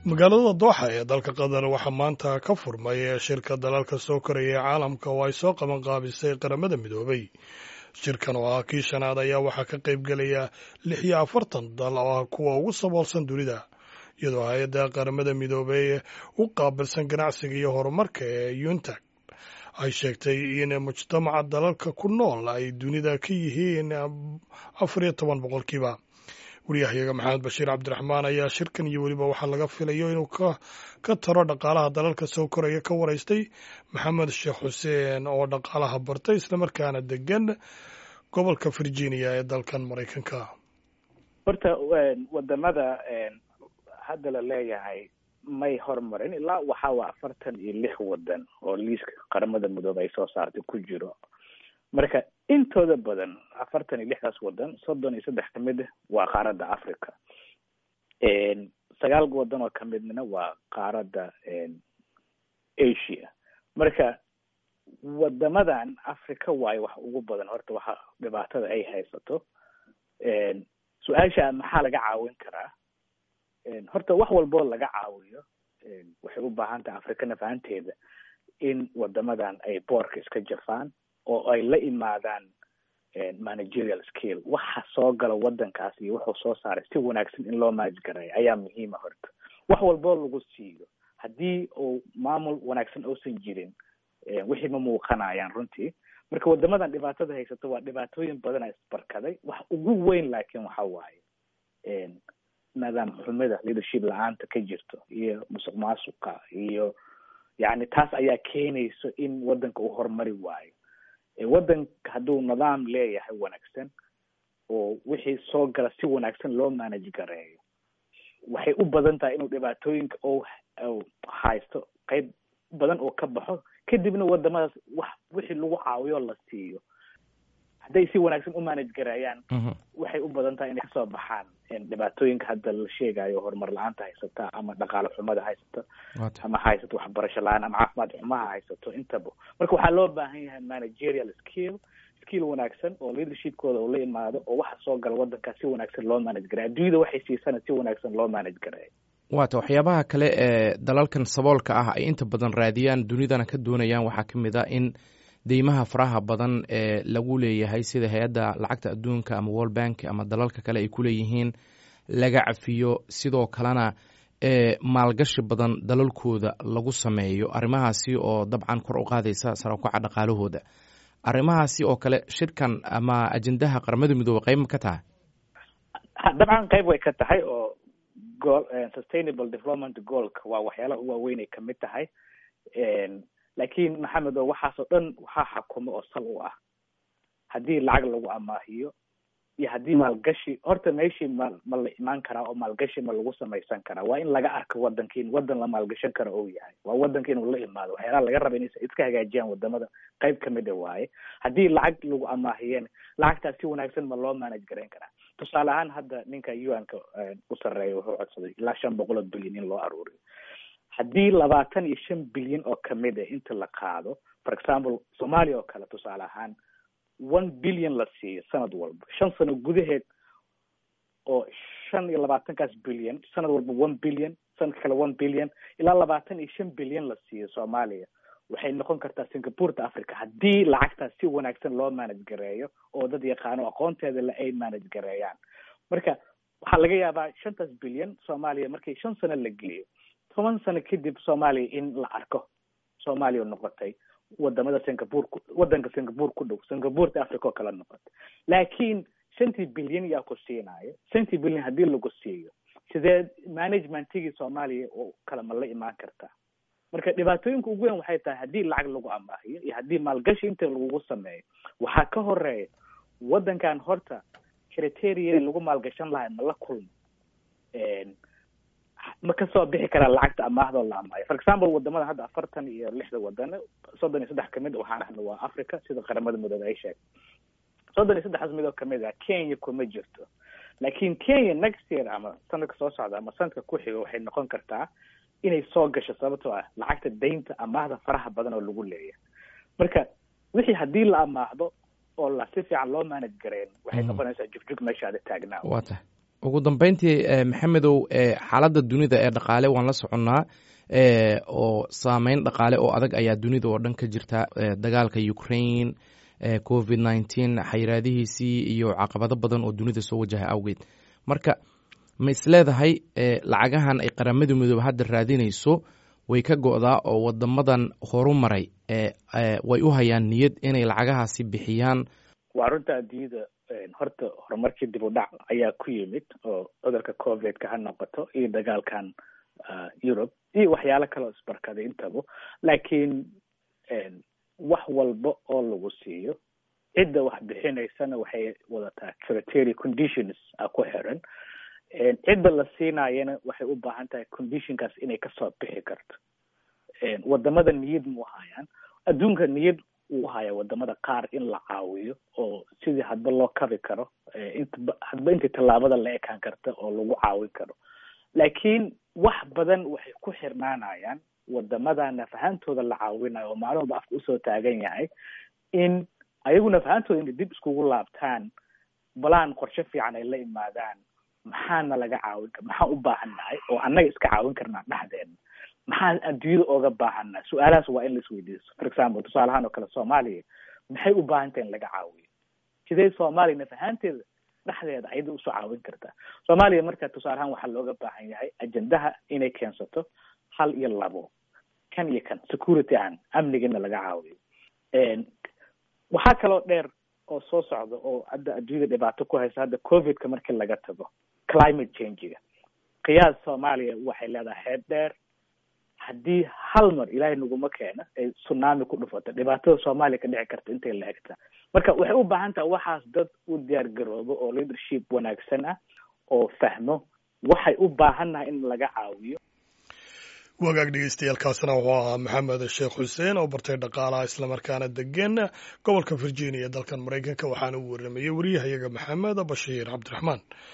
magaalada dooxa ee dalka qatar waxaa maanta ka furmay shirka dalalka soo koraya ee caalamka oo ay soo qaban qaabisay qaramada midoobay shirkan oo ah kii shanaad ayaa waxaa ka qayb gelaya lix iyo afartan dal oo ah kuwa ugu saboolsan dunida iyadoo hay-adda qaramada midoobey u qaabilsan ganacsiga iyo horumarka ee yuntag ay sheegtay in mujtamaca dalalka ku nool ay dunida ka yihiin afar iyo toban boqolkiiba waryahayaga maxamed bashiir cabdiraxmaan ayaa shirkan iyo weliba waxaa laga filayo inuu ka taro dhaqaalaha dalalka soo koraya ka waraystay maxamed sheekh xuseen oo dhaqaalaha bartay islamarkaana degan gobolka virginia ee dalkan maraykanka horta wadamada hadda la leeyahay may hormarin ilaa waxaa waa afartan iyo lix wadan oo liiska qaramada midoobe ay soo saartay ku jiro marka intooda badan afartan iyo lixdaas wadan soddon iyo saddex kamid waa qaaradda africa sagaal wadan oo kamidna waa qaaradda asia marka wadamadan africa waayo wax ugu badan horta waxa dhibaatada ay haysato su-aasha maxaa laga caawin karaa horta wax walboo laga caawiyo waxay u baahan tahay africana fahanteeda in wadamadan ay boorka iska jafaan oo ay la imaadaan managerial skill waxa soo gala wadankaas iyo wuxuu soo saaray si wanaagsan in loo maajgareeyo ayaa muhiima horta wax walboo lagu siiyo haddii uu maamul wanaagsan uusan jirin wixii ma muuqanayaan runtii marka wadamadan dhibaatada haysato waa dhibaatooyin badana isbarkaday wax ugu weyn laakiin waxa waaye nidaam xumida leadership la-aanta ka jirto iyo musuq maasuqa iyo yani taas ayaa keenayso in wadanka uu horumari waayo wadanka hadduu nidaam leeyahay wanaagsan oo wixii soo gala si wanaagsan loo manage gareeyo waxay u badan tahay inuu dhibaatooyinka o haysto qeyb badan oo ka baxo kadibna wadamadaas wax wixii lagu caawiyo la siiyo hadday si wanaagsan u manage gareeyaan waxay u badan tahay inay kasoo baxaan dhibaatooyinka hadda la sheegayo horumar la-aanta haysata ama dhaqaale xumada haysato ama haysato waxbarasho la-aan ama caafimaad xumaha haysato intaba marka waxaa loo baahan yahay managerial skill skill wanaagsan oo leadershipkooda uu la imaado oo waxa soo gala wadankaa si wanaagsan loo manage gareeyo adduunyada waxay siisana si wanaagsan loo manage gareeyo waata waxyaabaha kale ee dalalkan saboolka ah ay inta badan raadiyaan dunidana ka doonayaan waxaa ka mid a in deymaha faraha badan ee lagu leeyahay sida hay-adda lacagta adduunka ama world bank ama dalalka kale ay ku leeyihiin laga cafiyo sidoo kalena ee maalgashi badan dalalkooda lagu sameeyo arrimahaasi oo dabcan kor u qaadaysa sarakaca dhaqaalahooda arrimahaasi oo kale shirkan ama ajendaha qaramada midoobe qayb ma ka tahay dabcan qayb way ka tahay oo goal sustainable development goalka waa waxyaalaha u waaweyn ay kamid tahay laakiin maxamed oo waxaasoo dhan waxaa xakumo oo sal u ah haddii lacag lagu amaahiyo iyo haddii maalgashi horta meeshii ma ma la imaan karaa oo maalgashi ma lagu samaysan karaa waa in laga arko wadanka in wadan la maalgashan karo ou yahay waa wadanka inuu la imaado waxyaalaha laga raba inay iska hagaajiyaan wadamada qayb kamid a waaye haddii lacag lagu amaahiyeen lacagtaas si wanaagsan ma loo manage garayn karaa tusaale ahaan hadda ninka un-ka u sarreeya wuxuu codsaday ilaa shan boqol oo bilyan in loo aruuriyo haddii labaatan iyo shan bilyan oo kamid a inta la qaado for example soomaaliya oo kale tusaale ahaan one billion la siiyo sanad walba shan sano gudaheed oo shan iyo labaatankaas bilyan sanad walba one billion sanadka kale one billion ilaa labaatan iyo shan bilyan la siiyo soomaaliya waxay noqon kartaa singapureta africa haddii lacagtaas si wanaagsan loo manage gareeyo oo dad yaqaano aqoonteeda le ay manage gareeyaan marka waxaa laga yaabaa shantaas bilyan soomaaliya markii shan sano la geliyo toban sano kadib soomaaliya in la arko soomaaliya noqotay wadamada singapore wadanka singapore ku dhow singapureta africa oo kala noqotay laakiin shantii bilyan yaa ku siinaayo shantii bilyan haddii lagu siiyo sidee managementigii soomaaliya oo kale ma la imaan kartaa marka dhibaatooyinka ugu weyn waxay tahay haddii lacag lagu amaahiyo iyo haddii maalgashi inta lagugu sameeyo waxaa ka horeeya wadankan horta criteria lagu maalgashan lahay ma la kulmo ma kasoo bixi karaa lacagta amaahdo la amaayo for example wadamada hadda afartan iyo lixda wadan soddon iyo saddex kamid waxaan ahna waa africa sida qaramada midoobe ay sheegay soddon iyo saddexdaas midoo kamid ah kenya kuma jirto laakiin kenya next year ama sanadka soo socda ama sanadka ku xigo waxay noqon kartaa inay soo gasho sababtoo ah lacagta daynta amaahda faraha badan oo lagu leeyahay marka wixii haddii la amaahdo oo la si fiican loo manage gareyn waxay noqonaysaa jugjug meeshaada taagnaa wa tahay ugu dambeyntii maxamedow xaaladda dunida ee dhaqaale waan la soconnaa oo saameyn dhaqaale oo adag ayaa dunida oo dhan ka jirta dagaalka ukraine covid nineteen xayiraadihiisii iyo caqabado badan oo dunida soo wajaha awgeed marka ma isleedahay lacagahan ay qaramada midoobe hadda raadinayso way ka go'daa oo wadamadan horu maray way u hayaan niyad inay lacagahaasi bixiyaan waa runta adduunyada horta horumarkii dib u dhac ayaa ku yimid oo cudurka covidka ha noqoto iyo dagaalkan europe iyo waxyaalo kale oo isbarkaday intaba laakiin wax walba oo lagu siiyo cidda wax bixinaysana waxay wadataa criteria conditions a ku xiran cidda la siinaayana waxay u baahan tahay conditionkaas inay kasoo bixi karto wadamada niyad mu hayaan adduunka niyad uu haya wadamada qaar in la caawiyo oo sidii hadba loo kabi karo inta hadba intii tallaabada la ekaan karta oo lagu caawin karo laakiin wax badan waxay ku xirnaanayaan wadamada nafahantooda la caawinayo oo maalmaba afka usoo taagan yahay in ayagu nafahantooda inay dib iskugu laabtaan balaan qorshe fiican ay la imaadaan maxaana laga caawin kar maxaan u baahannahay oo annaga iska caawin karnaa dhexdeena maxaan adduunyada ooga baahannahay su-aalahaas waa in laisweydiiso for example tusaalahaan oo kale soomaaliya maxay u baahan tahay in laga caawiyo sidee soomaaliya nafahaanteeda dhexdeeda ayada usoo caawin kartaa soomaaliya marka tusaalahaan waxaa looga baahan yahay ajendaha inay keensato hal iyo labo kan iyo kan security ahaan amnigana laga caawiyo waxaa kaloo dheer oo soo socda oo hadda adduunyada dhibaato ku haysa hadda covidka markii laga tago climate changiga qiyaas soomaaliya waxay leedahay heeb dheer haddii hal mar ilaahay naguma keena ay tsunami ku dhufato dhibaatada soomaaliya ka dhici karta intay la egta marka waxay u baahan tahay waxaas dad u diyaar garoobo oo leadership wanaagsan ah oo fahmo waxay u baahannahay in laga caawiyo wagaag dhegeystayaaalkaasna wuxuu ahaa maxamed sheekh xuseen oo bartay dhaqaalaha islamarkaana degan gobolka virginia dalkan maraykanka waxaana uu waramayey wariyahayaga maxamed bashiir cabdiraxmaan